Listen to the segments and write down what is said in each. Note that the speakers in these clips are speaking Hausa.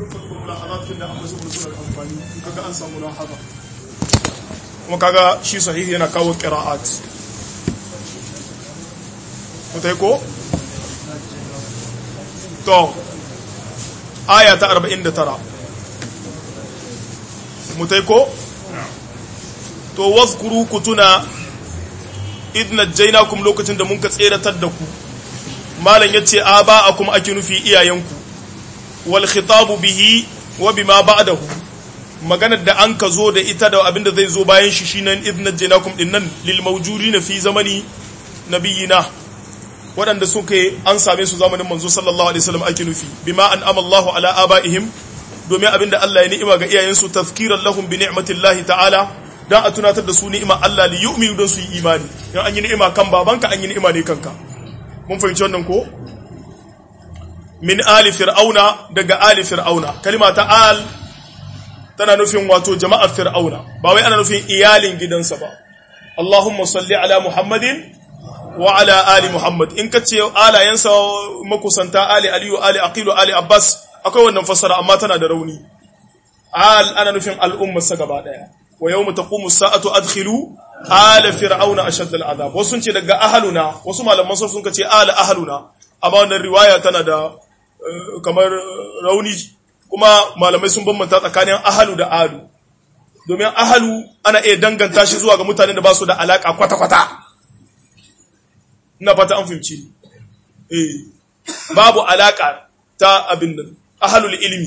dukkan mulahazatun da amma zuwa suna da amfani kaga an samu lahaza kuma kaga shi sahihi yana kawo qira'at mutai ko to aya ta 49 mutai ko to wazkuru kutuna idna jainakum lokacin da mun ka tseratar da ku malam yace aba akum ake nufi iyayenku wal khitabu bihi wa bima ba'dahu maganar da an ka zo da ita da abinda zai zo bayan shi shine idna jainakum dinnan lil mawjudina fi zamani nabiyina waɗanda suka an same su zamanin manzo sallallahu alaihi wasallam ake nufi bima an amallahu ala abaihim domin abinda Allah ya ni'ima ga iyayensu tazkiran lahum bi ni'matillahi ta'ala dan a tunatar da su ni'ima Allah li yu'minu don su yi imani in an yi ni'ima kan babanka an yi ni'ima ne kanka mun fahimci wannan ko min ali fir'auna daga ali fir'auna kalima ta al tana nufin wato jama'ar fir'auna ba wai ana nufin iyalin gidansa ba Allahumma salli ala Muhammadin wa ala ali Muhammad in ka ce alayensa makusanta ali aliyu ali aqilu ali abbas akwai wannan fassara amma tana da rauni al ana nufin al'ummarsa gaba daya wa yawma taqumu as-sa'atu adkhilu ala fir'auna ashadda al'adab wasu sun ce daga ahluna wasu malaman sun ka ce ala ahluna amma wannan riwaya tana da kamar rauni kuma malamai sun bambanta tsakanin ahlu da alu domin ahlu ana iya danganta shi zuwa ga mutanen da ba su da alaka kwata-kwata ina fata an fahimci eh babu alaka ta abin nan ahlul ilmi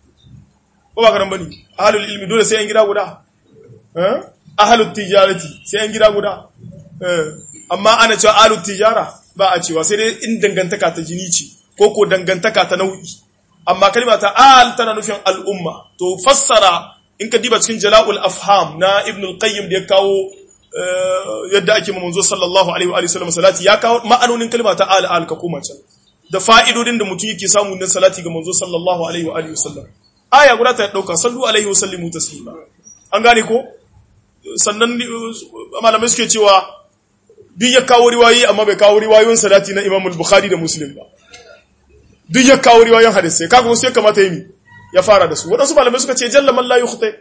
ko ba karan bane ahlul ilmi dole sai yan gida guda eh ahlul tijarati sai yan gida guda eh amma ana cewa ahlul tijara ba a cewa sai dai in dangantaka ta jini ce ko ko dangantaka ta nau'i amma kalma ta al tana nufin al'umma to fassara in ka diba cikin jala'ul afham na ibn al-qayyim da ya kawo yadda ake manzo sallallahu alaihi wa sallam salati ya kawo ma'anonin kalma ta al al ka koma can da fa'idodin da mutum yake samu na salati ga manzo sallallahu alaihi wa alihi wasallam aya guda ta dauka sallu alaihi wa sallimu taslima an gane ko sannan malamai suke cewa duk ya kawo riwayoyi amma bai kawo riwayoyin salati na Imam al-Bukhari da Muslim ba duk ya kawo riwayoyin hadisi kaga wasu ya kamata yi ya fara da su wadansu malamai suka ce jalla man la yukhta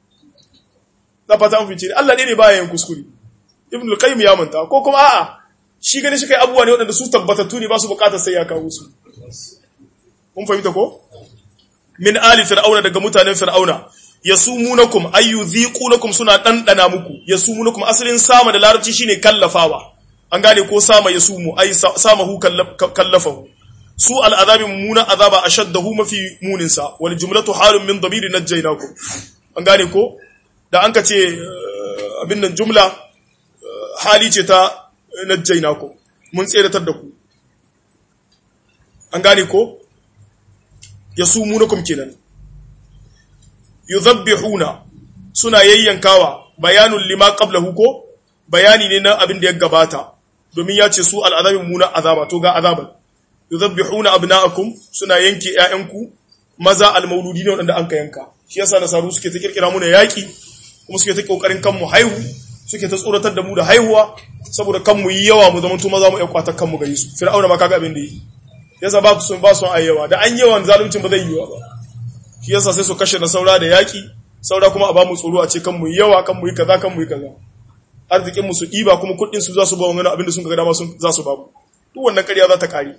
da fata an fice Allah ne baya yin kuskure Ibn al-Qayyim ya manta ko kuma a'a shi gani shi kai abubuwa ne waɗanda su tabbatattu ne ba su bukatar sai ya kawo su kun fahimta ko min ali fir'auna daga mutanen fir'auna yasumunakum ayyudhiqunakum suna dandana muku yasumunakum asalin sama da larabci shine kallafawa an gane ko sama yasumu ay samahu kallafahu su al'azabi muna azaba ashaddahu mafi munin sa wal jumlatu halun min damirin najjaynakum an gane ko da an ka ce abin nan jumla hali ce ta najjaynakum mun tseratar da ku an gane ko yasumunakum kenan yuzabbihuna suna yayyankawa bayanun lima qablahu ko bayani ne na abin da ya gabata domin ya ce su al'azabin muna azaba to ga azaban yuzabbihuna abna'akum suna yanke ƴaƴanku maza almauludi ne wanda an ka yanka shi yasa nasaru suke ta kirkira mu yaki kuma suke ta kokarin kanmu haihu suke ta tsoratar da mu da haihuwa saboda kanmu yi yawa mu zamanto maza mu ƴakwata kanmu gare su fir'auna ma kaga abin da yi yasa ba su ba su ayyawa da an yawan zaluncin ba zai yi ba shi yasa sai su kashe na saura da yaki saura kuma a ba mu tsoro a ce kan mu yi yawa kan mu yi kaza kan mu yi kaza arzikin mu su ɗiba kuma kuɗin su za su ba wani abin da sun ga dama sun za su ba mu duk wannan ƙarya za ta ƙare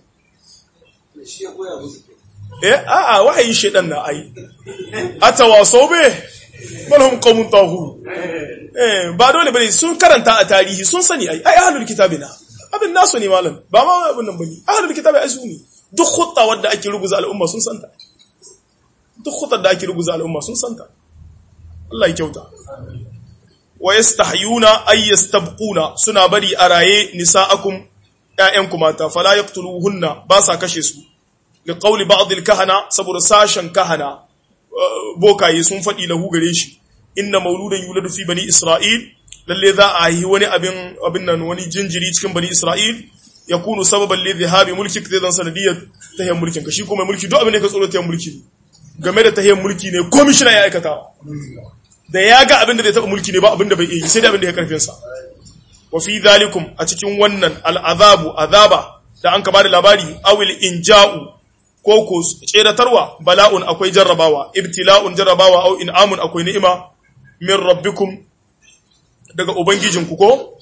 eh a'a wahayin shedan na ai atawasau be balhum qawmun tahu eh ba dole bane sun karanta a tarihi sun sani ai ai ahlul kitabina abin nasu ne malam ba ma abin nan bane ahlul kitabi ai su ne duk khutta wadda ake ruguza al'umma sun santa duk khutar da ake ruguza al'umma sun santa Allah ya kyauta wa yastahyuna ay yastabquna suna bari a raye nisa'akum ƴaƴanku mata fala yaqtuluhunna ba sa kashe su li qawli ba'd al-kahana saboda sashen kahana bokaye sun faɗi lahu gare shi inna mauludan yuladu fi bani isra'il lalle za a yi wani abin abin nan wani jinjiri cikin bani isra'il yakunu sababan li dhahabi mulki zai zan sanadiyar tahiyar mulkin ka shi kuma mulki duk abin da ka tsoro tahiyar mulki ne game da tahiyar mulki ne komishina ya aikata da ya ga abin da zai taɓa mulki ne ba abin da bai iya sai da abin da ya karfinsa wa fi zalikum a cikin wannan al'azabu azaba da an ka bada labari awil inja'u ko ko tseratarwa bala'un akwai jarrabawa ibtila'un jarrabawa au in'amun akwai ni'ima min rabbikum daga ubangijinku ko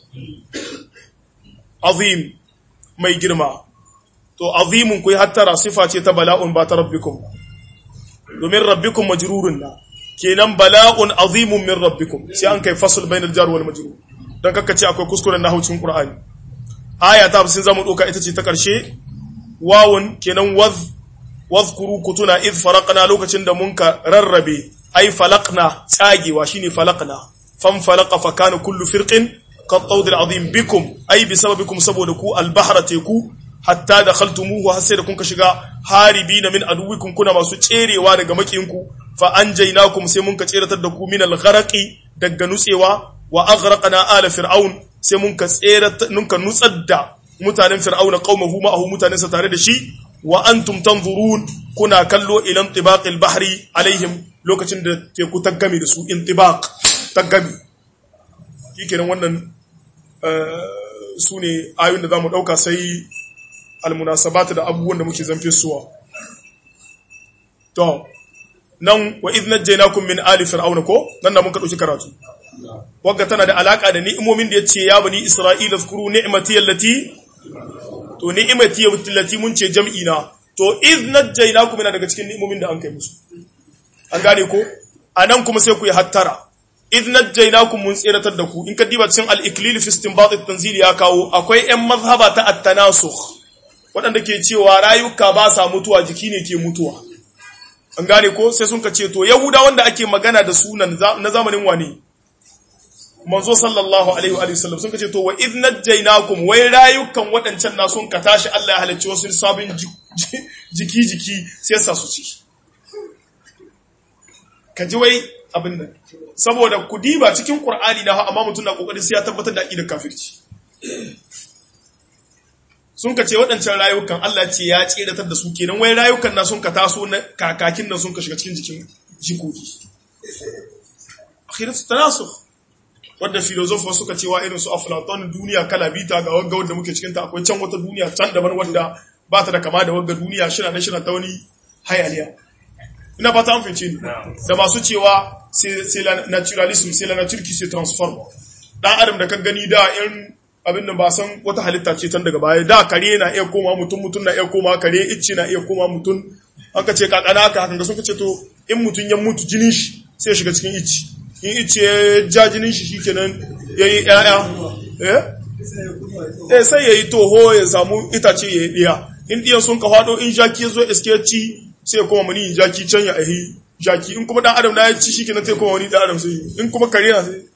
azim mai girma to azimun ku hattara sifa ce ta bala'un ba ta rabbikum domin rabbikum majrurun na kenan bala'un azimun min rabbikum sai an kai fasl bainal jar wal majrur dan kaka ce akwai kuskuren nahwu cikin qur'ani aya ta 50 zamu doka ita ce ta karshe wawun kenan waz wazkuru kutuna id faraqna lokacin da mun ka rarrabe ai falaqna tsagewa shine falaqna fam falaqa fa kana kullu firqin qad azim bikum ai bi sababikum saboda ku albahra teku hatta dakhaltumuhu har sai da kun ka shiga haribina min aduwikum kuna masu tserewa daga makinku fa anjaynakum sai mun ka tseratar da ku min algharaqi daga nutsewa wa aghraqna ala fir'aun sai mun ka tseratar mun ka nutsar da mutanen fir'auna qaumahu ma'ahu mutanen sa tare da shi wa antum tanzurun kuna kallo ila intibaqil bahri alaihim lokacin da teku ta game da su intibaq ta game shikenan wannan su ne ayoyin da zamu dauka sai almunasabat da abubuwan da muke zamfe suwa to nan wa idh najaynakum min ali fir'auna ko nan da muka dauki karatu wagga tana da alaka da ni'imomin da yace ya bani isra'ila zkuru ni'mati allati to ni'imati allati mun ce jam'i na to iz najaynakum yana daga cikin ni'imomin da an kai musu an gane ko anan kuma sai ku yi hattara iz najaynakum mun tsiratar da ku in ka diba cikin al-iklil fi istinbat at-tanzil ya kawo akwai ƴan mazhaba ta at-tanasukh waɗanda ke cewa rayuka ba sa mutuwa jiki ne ke mutuwa an gane ko sai sun ka ce to yahuda wanda ake magana da sunan na zamanin wane manzo sallallahu alaihi wa sallam sun kace to wa idh najaynakum wai rayukan wadancan na sun ka tashi Allah ya halicci wasu sabin jiki jiki sai sa su ci kaji wai abin nan saboda ku diba cikin qur'ani na amma mutum na kokarin sai ya tabbatar da aqidar kafirci sun ka ce waɗancan rayukan Allah ce ya tseratar da su kenan wai rayukan na sun ka taso na kakakin nan sun ka shiga cikin jikin jikoki akhiratu tanasukh wadda filosofa suka cewa irin su aflaton duniya kala bita ga wagga wadda muke cikinta akwai can wata duniya can daban wadda ba ta da kama da wagga duniya shina na shina ta wani hayaniya ina ba ta amfince ni da masu cewa sai la naturalism sai la nature qui se transforme dan adam da ka gani da in abin da ba san wata halitta ce tan daga baya da kare na iya koma mutum mutum na iya koma kare icce na iya koma mutum aka ce kakana haka hakan ga sun ce to in mutum ya mutu jinin shi sai ya shiga cikin icce in ice ya ja jinin shi shi kenan ya yi ‘ya'ya eh sai ya yi toho ya samu itace ya yi ɗiya in ɗiyan sun ka faɗo in jaki ya zo iskeci sai ya koma mani jaki can ya ahi jaki in kuma ɗan adam na ya ci shi kenan sai koma wani ɗan adam sai in kuma kare na sai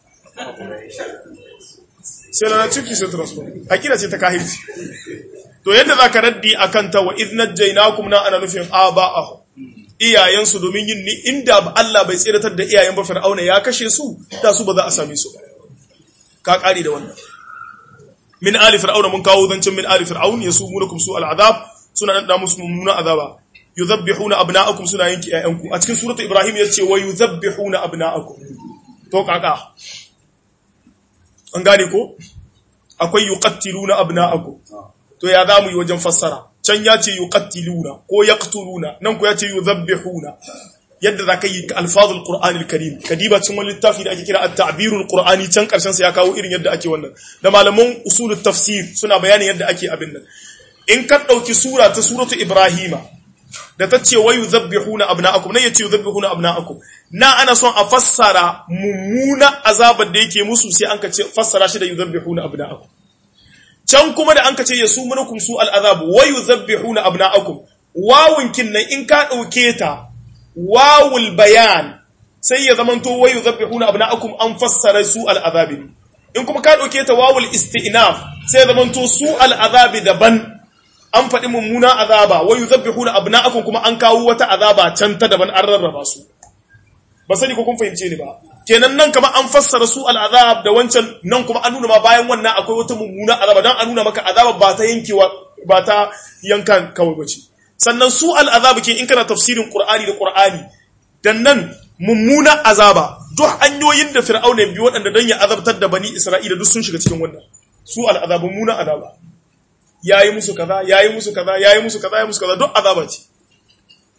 sai lana ciki sai transfer akida ce ta kahirci to yadda za ka raddi a kanta wa idnat jainakum na ana nufin aba'ahu iyayensu domin yin ni inda Allah bai tsiratar da iyayen ba fir'auna ya kashe su da su ba za a same su ka kare da wannan min ali fir'auna mun kawo zancin min ali fir'aun yasumunukum su al'azab suna dan da musu mummunan azaba yuzabbihuna abna'akum suna yanki iyayenku a cikin suratul ibrahim yace wa yuzabbihuna abna'akum to kaka an gane ko akwai yuqattiluna abna'akum to ya zamu yi wajen fassara can ya ce yuqattiluna ko yaqtuluna nan ko ya ce yuzabbihuna yadda zaka yi alfazul qur'anil karim kadiba cin wani littafi da ake kira at-ta'birul qur'ani can karshen sa ya kawo irin yadda ake wannan da malaman usulut tafsir suna bayanin yadda ake abin nan in ka dauki sura ta suratu ibrahima da ta ce wa yuzabbihuna abna'akum nan yace yuzabbihuna abna'akum na ana son a fassara mummuna azabar da yake musu sai an ka ce fassara shi da yuzabbihuna abna'akum can kuma da an ka ce ya su munakum su al'azab wa yuzabbihuna abna'akum wawun kinnan in ka dauke ta wawul bayan sai ya zamanto wa yuzabbihuna abna'akum an fassara su al'azab in kuma ka dauke ta wawul isti'naf sai ya zamanto su al'azab daban an faɗi mummuna azaba wa yuzabbihuna abna'akum kuma an kawo wata azaba can ta daban an rarraba su ba sani ko kun fahimce ni ba kenan nan kama an fassara su al'azab da wancan nan kuma an nuna ma bayan wannan akwai wata mummuna azaba don an nuna maka azaba ba ta yankewa ba ta yankan kawai bace sannan su al'azab ke in kana tafsirin qur'ani da qur'ani dan nan mummuna azaba duk hanyoyin da fir'auna biyu waɗanda don ya azabtar da bani isra'ila duk sun shiga cikin wannan su al'azab mummuna azaba yayi musu kaza yayi musu kaza yayi musu kaza yayi musu kaza duk azaba ce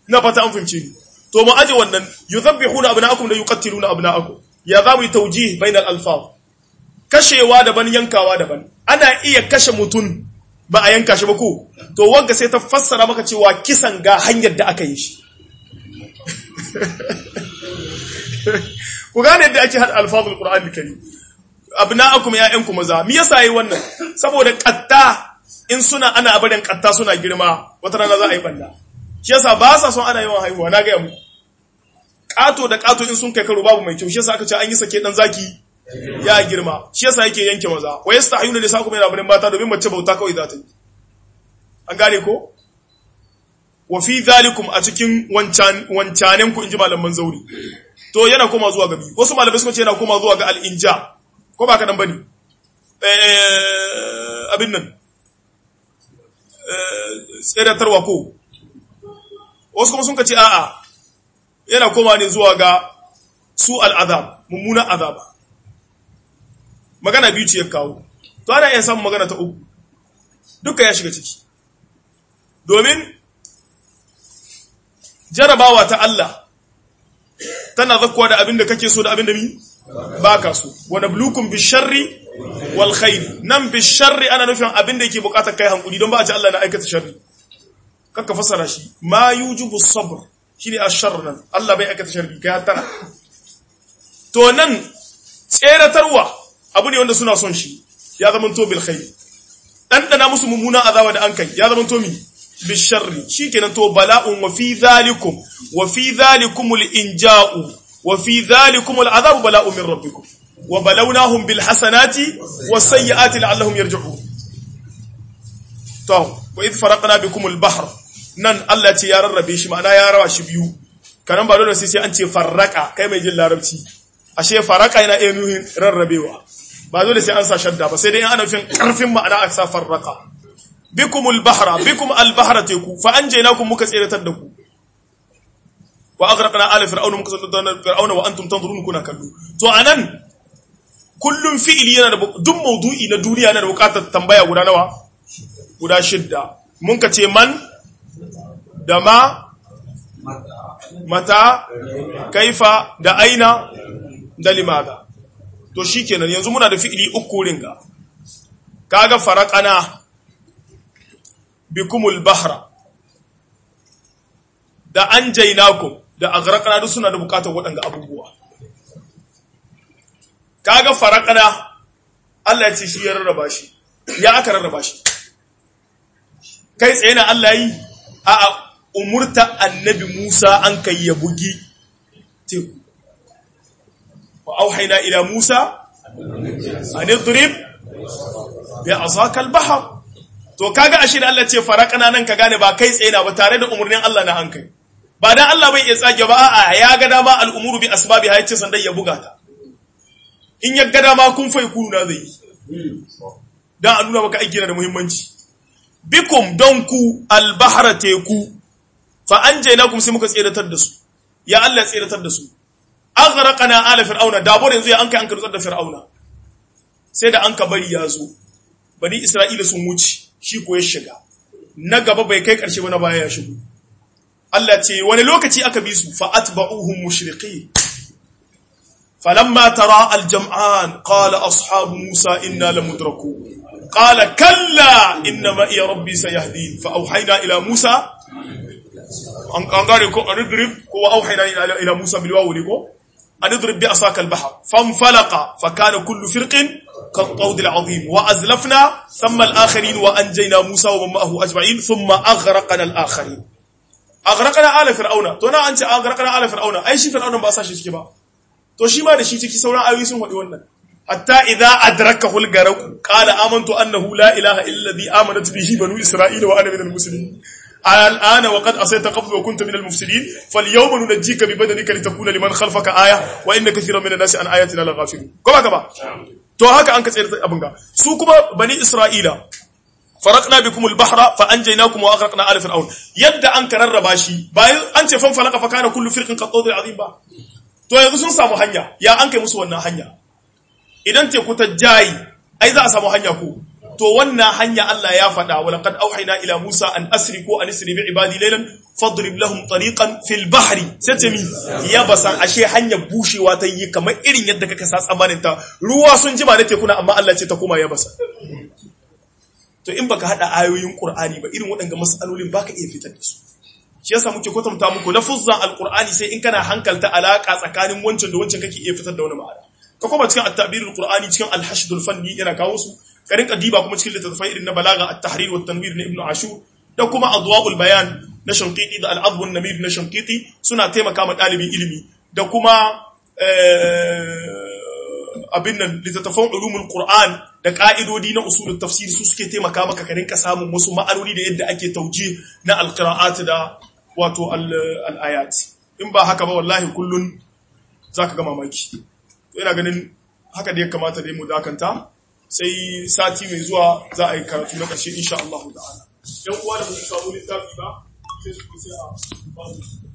ina fata an fahimce ni to mu aje wannan yuzabbihuna abna'akum da yuqattiluna abna'akum ya za mu yi tawjih bainal alfaz kashewa daban yankawa daban ana iya kashe mutum ba a yanka shi ba ko to wanga sai ta fassara maka cewa kisan ga hanyar da aka yi shi ku gane yadda ake hada alfazul qur'ani karim abna'akum ya'yanku maza me yasa yi wannan saboda katta in suna ana barin katta suna girma wata rana za a yi banda shi yasa ba sa son ana yawan haihuwa na ga mu kato da kato in sun kai karo babu mai kyau shi yasa aka ce an yi sake dan zaki ya girma shi yasa yake yanke maza wa yastahiyuna nisakum yana barin mata domin mace bauta kawai za ta yi an gane ko wa fi zalikum a cikin wancan wancanen ku inji malaman zauri to yana koma zuwa gabi wasu malamai suka ce yana koma zuwa ga al-inja ko ba ka nan bane eh abin nan eh tseratarwa ko wasu kuma sun ka ce a'a yana koma ne zuwa ga su al'azab mummunan azaba magana biyu ce ya kawo to ana iya samun magana ta uku duka ya shiga ciki domin jarabawa ta Allah tana zakkuwa da abin da kake so da abin da mi ba ka so wani bulukun bisharri wal khairi nan bisharri ana nufin abin da yake bukatar kai hankuli don ba a ci Allah na aikata sharri kakka fasara shi ma yujibu sabr shine ashar nan Allah bai aikata sharri kai tana to nan tseratarwa abu ne wanda suna son shi ya zama to bil khairi dan dana musu mummuna azaba da an kai ya zama to mi bil sharri shikenan to bala'un wa fi zalikum wa fi zalikum al inja'u wa fi zalikum al azabu bala'un min rabbikum wa balawnahum bil hasanati was sayyiati la'allahum yarji'un to wa id faraqna bikum al bahr nan Allah ce ya rarrabe shi ma'ana ya rawa shi biyu kanan ba dole sai sai an ce farraka kai mai jin larabci ashe farraka yana iya nuhin rarrabewa ba dole sai an sa shadda ba sai dai ana nufin karfin ma'ana a sa farraka bikumul bahra bikum al bahra teku fa anjaynakum muka tsiratar da ku wa aghraqna ala fir'auna muka tsiratar da fir'auna wa antum tanzurun kuna kallo to anan kullum fi'ili yana da duk maudu'i na duniya yana da bukatar tambaya guda nawa guda shidda mun ka ce man da ma mata kaifa da aina da limada to shikenan yanzu muna da fi'ili uku ringa kaga faraqana bikumul bahra da anjaynakum da aghraqna duk suna da bukatar waɗanga abubuwa kaga faraqana Allah ya ce shi ya rarraba shi ya aka rarraba shi kai tsaye na Allah yi a umurta annabi Musa an kai ya bugi teku wa auhaina ila Musa an idrib bi asaka al-bahr to kaga ashe da Allah ce farakana nan ka gane ba kai tsaye na ba tare da umurnin Allah na hankali ba dan Allah bai iya tsage ba a'a ya ga dama al-umuru bi asbabi ha yace sandan ya buga ta in ya ga dama kun fai kunu na zai dan a nuna maka aiki na da muhimmanci bikum don ku al-bahra teku fa anjaynakum sai muka tsiratar da su ya Allah tsiratar da su aghraqana ala fir'auna da bore yanzu ya an kai an karutsar da fir'auna sai da an ka bari ya zo bani isra'ila sun wuce shi ko ya shiga na gaba bai kai karshe ba na baya ya shigo Allah ce wani lokaci aka bi su fa atba'uhum mushriqin falamma tara al-jam'an qala ashabu musa inna lamudrakun qala kalla inna ma iya rabbi sayahdin fa auhayna ila musa an gane ko an idrib ko auhayna ila ila musa bil wawu ne ko an idrib bi asaka al bahr fanfalaqa fa kana kullu firqin ka tawd al azim wa azlafna thumma al akharin wa anjayna musa wa man ma'ahu ajma'in thumma aghraqna al akharin aghraqna ala fir'auna to na an ce aghraqna ala fir'auna ai shi fir'auna ba sa shi ciki ba to shi ma da shi ciki sauran ayoyi sun faɗi wannan hatta idza adrakahu al garaq qala amantu annahu la ilaha illa alladhi amanat bihi banu isra'ila wa ana minal muslimin الآن وقد أصيت قبل وكنت من المفسدين فاليوم ننجيك ببدنك لتكون لمن خلفك آية وإن كثيرا من الناس عن آياتنا لغافلون كما كما to haka an ka tsayar abin ga su kuma bani isra'ila faraqna bikum al-bahra fa anjaynakum wa aghraqna ala fir'aun yadda an ka rarraba shi bayan an ce fan falaka fa kana kullu firqin qad azim ba to yanzu sun samu hanya ya an kai musu wannan hanya idan teku ta jayi ai za a samu hanya ko to wannan hanya Allah ya faɗa wa laqad auhayna ila Musa an asri ko an asri bi ibadi laylan fadrib lahum tariqan fil bahri sai ce mi yabasan ashe hanyar bushewa ta yi kamar irin yadda kaka sa tsamanin ta ruwa sun jima na tekuna amma Allah ce ta koma yabasa to in baka hada ayoyin Qur'ani ba irin waɗannan masalolin baka iya fitar da su shi yasa muke kwatanta muku lafuzzan alqur'ani sai in kana hankalta alaka tsakanin wancan da wancan kake iya fitar da wani ma'ana ka koma cikin at-ta'birul qur'ani cikin al-hashdul fanni yana kawo su ka rinka diba kuma cikin littattafai irin na balaga at-tahrir wa tanwir na ibnu ashur da kuma adwa'ul bayan na shanqiti da al-adb namir na shanqiti suna taimaka ma dalibin ilimi da kuma abin nan littattafan ulumul qur'an da ka'idodi na usulul tafsir su suke taimaka maka ka rinka samun wasu ma'anoni da yadda ake tauje na al-qira'at da wato al-ayat in ba haka ba wallahi kullun zaka ga mamaki ina ganin haka da ya kamata dai mu dakanta sai sati mai zuwa za a yi karatu na ƙarshe insha Allah ta'ala yan uwa da mu samu littafi ba sai su sai a ba su